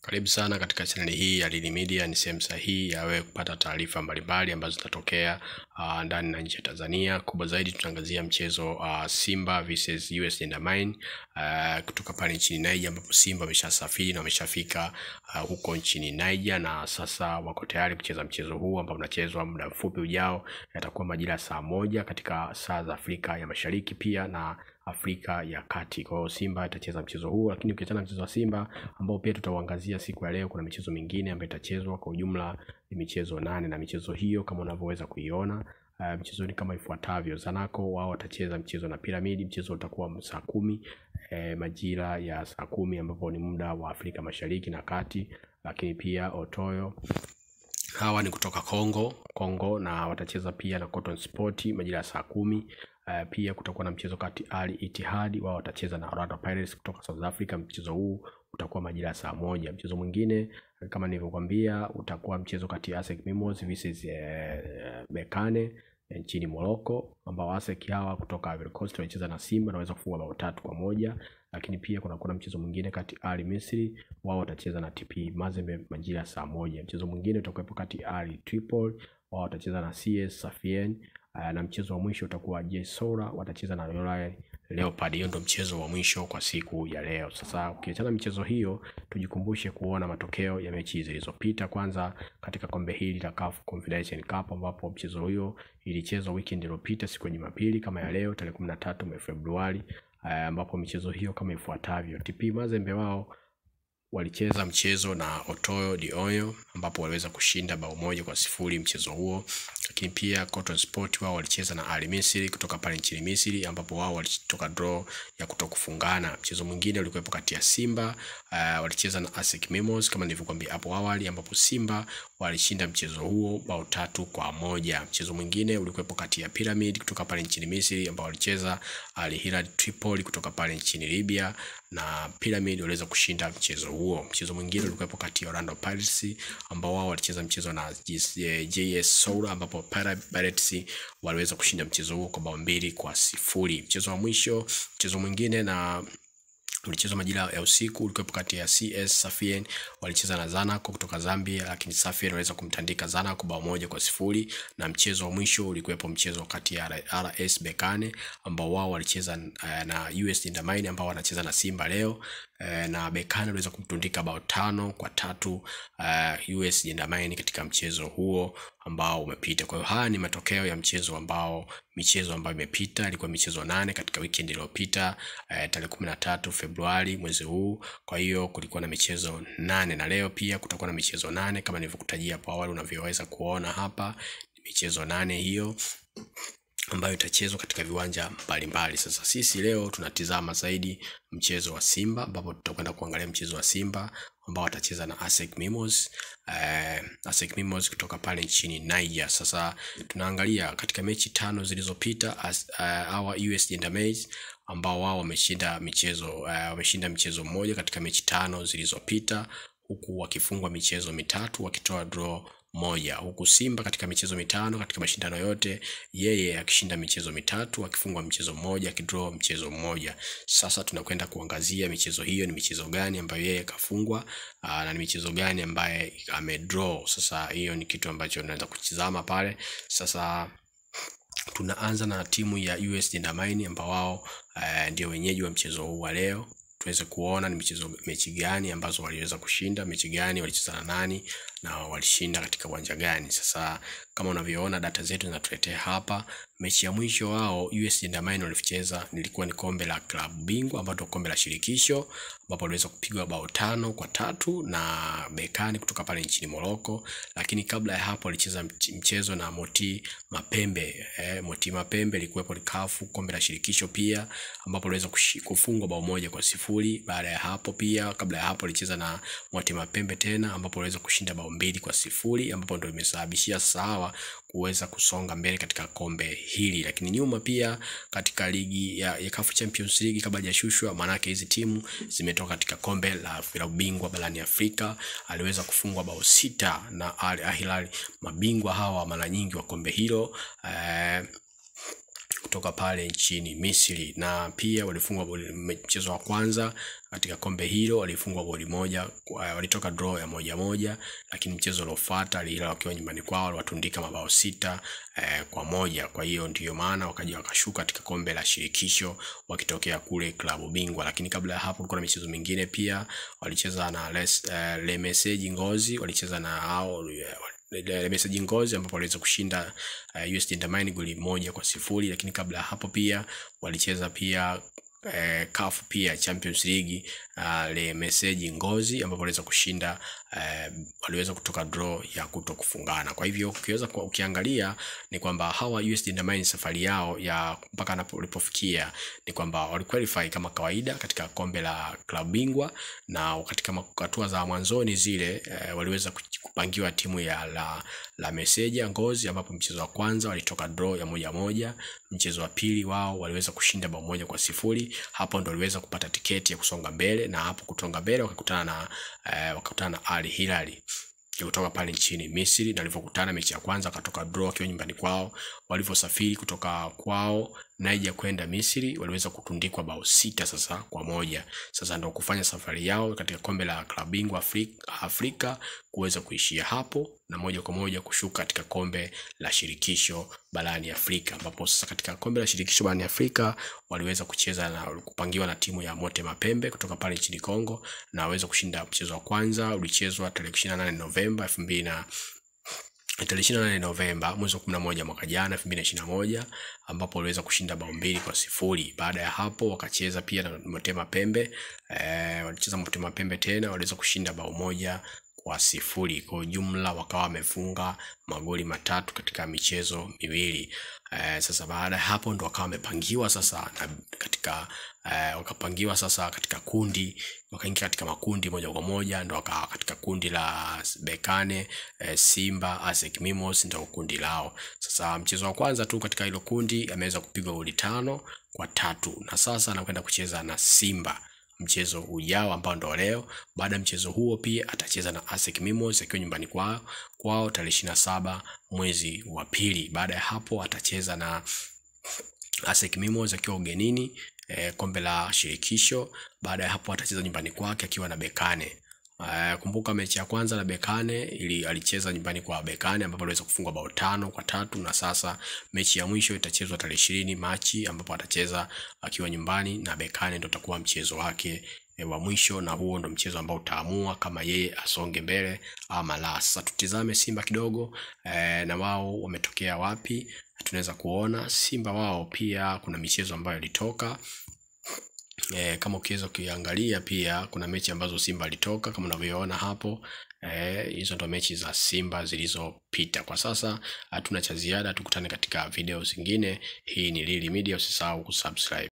Karibu sana katika chaneli hii ya Lili Media. Ni sehemu sahihi ya wewe kupata taarifa mbalimbali ambazo zitatokea uh, ndani na nje ya Tanzania. Kubwa zaidi tutaangazia mchezo uh, Simba versus US Gendarmerie uh, kutoka pale nchini Niger, ambapo Simba wameshasafiri na wameshafika uh, huko nchini Niger na sasa wako tayari kucheza mchezo huu ambao unachezwa muda mfupi ujao. Yatakuwa majira ya saa moja katika saa za Afrika ya Mashariki pia na Afrika ya Kati. Kwa hiyo Simba itacheza mchezo huu, lakini ukiachana mchezo wa Simba ambao pia tutauangazia siku ya leo, kuna michezo mingine ambayo itachezwa. Kwa ujumla ni michezo nane, na michezo hiyo kama unavyoweza kuiona Uh, mchezo ni kama ifuatavyo. Zanaco wao watacheza mchezo na Piramidi. Mchezo utakuwa saa kumi eh, majira ya saa kumi ambapo ni muda wa Afrika Mashariki na Kati, lakini pia Otoyo hawa ni kutoka Congo Congo, na watacheza pia na Cotton Sport majira ya saa kumi. Uh, pia kutakuwa na mchezo kati Ali Ittihad wao watacheza na Orlando Pirates kutoka South Africa. Mchezo huu utakuwa majira ya saa moja. Mchezo mwingine kama nilivyokuambia utakuwa mchezo kati ya ASEC Mimosas versus uh, Berkane nchini Morocco, ambao ASEC hawa kutoka Ivory Coast wanacheza na Simba na waweza kufunga bao tatu kwa moja. Lakini pia kuna kuna mchezo mwingine kati Ali Misri wao watacheza na TP Mazembe majira ya saa moja. Mchezo mwingine utakuwepo kati Ali Tripoli wao watacheza na CS Safien na mchezo wa mwisho utakuwa JS Soura watacheza na Royal Leopard. Hiyo ndio mchezo wa mwisho kwa siku ya leo. Sasa ukiachana michezo hiyo, tujikumbushe kuona matokeo ya mechi zilizopita. Kwanza katika kombe hili la CAF Confederation Cup ambapo mchezo huo ilichezwa weekend iliyopita siku ya Jumapili kama ya leo tarehe 13 mwezi Februari, ambapo michezo hiyo kama ifuatavyo: TP Mazembe wao walicheza mchezo na Otoyo Dioyo ambapo waliweza kushinda bao moja kwa sifuri mchezo huo. Lakini pia Cotton Sport wao walicheza na Al Misri kutoka pale nchini Misri ambapo wao walitoka draw ya kutokufungana. Mchezo mwingine ulikuwepo kati ya Simba uh, walicheza na ASEC Mimosas kama nilivyokuambia hapo awali, ambapo Simba walishinda mchezo huo bao tatu kwa moja. Mchezo mwingine ulikuwepo kati ya Pyramid kutoka pale nchini Misri ambao walicheza Al Hilal Tripoli kutoka pale nchini Libya na Pyramid waliweza kushinda mchezo huo. Mchezo mwingine ulikuwepo kati ya Orlando Pirates ambao wao walicheza mchezo na JS Soura ambapo Pirates waliweza kushinda mchezo huo kwa bao mbili kwa sifuri. Mchezo wa mwisho, mchezo mwingine na ulichezwa majira ya usiku ulikuwepo kati ya CS Safien walicheza na Zanaco kutoka Zambia, lakini Safien waliweza kumtandika Zanaco bao moja kwa sifuri. Na mchezo wa mwisho ulikuwepo mchezo kati ya RS Berkane ambao wao walicheza uh, na US Gendarmerie ambao wanacheza na Simba leo uh, na Berkane waliweza kumtundika bao tano kwa tatu uh, US Gendarmerie katika mchezo huo ambao umepita. Kwa hiyo haya ni matokeo ya mchezo ambao michezo ambayo imepita ilikuwa michezo nane katika weekend iliyopita uh, tarehe kumi na tatu Februari mwezi huu. Kwa hiyo kulikuwa na michezo nane na leo pia kutakuwa na michezo nane kama nilivyokutajia hapo awali, unavyoweza kuona hapa michezo nane hiyo ambayo itachezwa katika viwanja mbalimbali. Sasa sisi leo tunatizama zaidi mchezo wa Simba ambapo tutakwenda kuangalia mchezo wa Simba ambao watacheza na ASEC Mimosas uh, ASEC Mimosas kutoka pale nchini Niger. Sasa tunaangalia katika mechi tano zilizopita uh, hawa US Gendarmerie ambao wao wameshinda michezo uh, wameshinda mchezo mmoja katika mechi tano zilizopita huku wakifungwa michezo mitatu wakitoa draw moja huku Simba katika michezo mitano katika mashindano yote yeye akishinda michezo mitatu akifungwa mchezo mmoja akidraw mchezo mmoja. Sasa tunakwenda kuangazia michezo hiyo ni michezo gani ambayo yeye kafungwa na ni michezo gani ambaye amedraw. Sasa hiyo ni kitu ambacho unaweza kutizama pale. Sasa tunaanza na timu ya US Gendarmerie ambao wao uh, ndio wenyeji wa mchezo huu wa leo tuweze kuona ni michezo mechi gani ambazo waliweza kushinda, mechi gani walicheza na nani na walishinda katika uwanja gani. Sasa kama unavyoona data zetu zinatuletea hapa, mechi ya mwisho wao US Gendarmerie walicheza nilikuwa ni kombe la klabu bingwa ambapo kombe la shirikisho ambapo waliweza kupigwa bao tano kwa tatu na Berkane kutoka pale nchini Morocco, lakini kabla ya hapo walicheza mchezo na Moti Mapembe eh, Moti Mapembe ilikuwepo CAF kombe la shirikisho pia ambapo waliweza kufungwa bao moja kwa sifuri. Baada ya hapo pia kabla ya hapo walicheza na Moti Mapembe tena ambapo waliweza kushinda bao mbili kwa sifuri ambapo ndio imesababishia sawa kuweza kusonga mbele katika kombe hili. Lakini nyuma pia katika ligi ya, ya CAF Champions League kabla hajashushwa, maanake hizi timu zimetoka katika kombe la vilabu bingwa barani Afrika, aliweza kufungwa bao sita na Al Hilal, mabingwa hawa mara nyingi wa kombe hilo eh, kutoka pale nchini Misri, na pia walifungwa goli- mchezo wa kwanza katika kombe hilo walifungwa goli moja, kwa- walitoka draw ya moja moja, lakini mchezo uliofuata Al Hilal wakiwa nyumbani kwao waliwatundika mabao sita eh, kwa moja. Kwa hiyo ndiyo maana wakaja wakashuka katika kombe la shirikisho wakitokea kule klabu bingwa, lakini kabla ya hapo kulikuwa na michezo mingine pia walicheza na Les, eh, Le Message Ngozi walicheza na hao eh, Le Message Ngozi ambapo waliweza kushinda uh, US Gendarmerie goli moja kwa sifuri, lakini kabla ya hapo pia walicheza pia eh, CAF pia Champions League uh, Le Message Ngozi ambapo waliweza kushinda eh, waliweza kutoka draw ya kuto kufungana. Kwa hivyo ukiweza kwa, ukiangalia ni kwamba hawa US Gendarmerie safari yao ya mpaka anapo- walipofikia ni kwamba waliqualify kama kawaida katika kombe la klabu bingwa na katika ma- hatua za mwanzoni zile eh, waliweza kuch- kupangiwa timu ya la, la Meseja Ngozi ambapo mchezo wa kwanza walitoka draw ya moja moja. Mchezo wa pili wao waliweza kushinda bao moja kwa sifuri. Hapo ndo waliweza kupata tiketi ya kusonga mbele, na hapo kutonga mbele wakakutana na eh, wakakutana na Al Hilal kutoka pale nchini Misri, na walivyokutana mechi ya kwanza wakatoka draw wakiwa nyumbani kwao. Walivyosafiri kutoka kwao Niger kwenda Misri waliweza kutundikwa bao sita sasa kwa moja. Sasa ndo kufanya safari yao katika kombe la klabu bingwa Afrika, Afrika kuweza kuishia hapo na moja kwa moja kushuka katika kombe la shirikisho barani Afrika, ambapo sasa katika kombe la shirikisho barani Afrika waliweza kucheza na kupangiwa na timu ya Mote Mapembe kutoka pale nchini Kongo na waweza kushinda mchezo wa kwanza ulichezwa tarehe 28 Novemba 2000 na tarehe ishirini na nane Novemba mwezi wa kumi na moja mwaka jana elfu mbili na ishirini na moja ambapo waliweza kushinda bao mbili kwa sifuri. Baada ya hapo wakacheza pia na Motema Pembe eh, walicheza Motema Pembe tena waliweza kushinda bao moja kwa sifuri. Kwa ujumla wakawa wamefunga magoli matatu katika michezo miwili. Eh, sasa baada ya hapo ndo wakawa wamepangiwa sasa na katika eh, wakapangiwa sasa katika kundi wakaingia katika makundi moja kwa moja ndo wakawa katika kundi la Bekane eh, Simba ASEC Mimos ndo kundi lao. Sasa mchezo wa kwanza tu katika hilo kundi ameweza kupigwa goli tano kwa tatu na sasa anakwenda kucheza na Simba mchezo ujao ambao ndo leo. Baada ya mchezo huo pia atacheza na ASEC Mimos akiwa nyumbani kwao kwao tarehe ishirini na saba mwezi wa pili. Baada ya hapo atacheza na ASEC Mimos akiwa ugenini eh, kombe la shirikisho. Baada ya hapo atacheza nyumbani kwake akiwa na Bekane. Uh, kumbuka mechi ya kwanza na Bekane ili alicheza nyumbani kwa Bekane ambapo aliweza kufunga bao tano kwa tatu na sasa mechi ya mwisho itachezwa tarehe ishirini Machi ambapo atacheza akiwa nyumbani na Bekane, ndo utakuwa mchezo wake e, wa mwisho na huo ndo mchezo ambao utaamua kama yeye asonge mbele ama la. Sasa tutizame Simba kidogo e, na wao wametokea wapi. Tunaweza kuona Simba wao pia kuna michezo ambayo ilitoka E, kama ukiweza kuiangalia pia kuna mechi ambazo Simba alitoka kama unavyoona hapo. Eh, hizo ndo mechi za Simba zilizopita. Kwa sasa hatuna cha ziada, tukutane katika video zingine. Hii ni Lili Media, usisahau kusubscribe.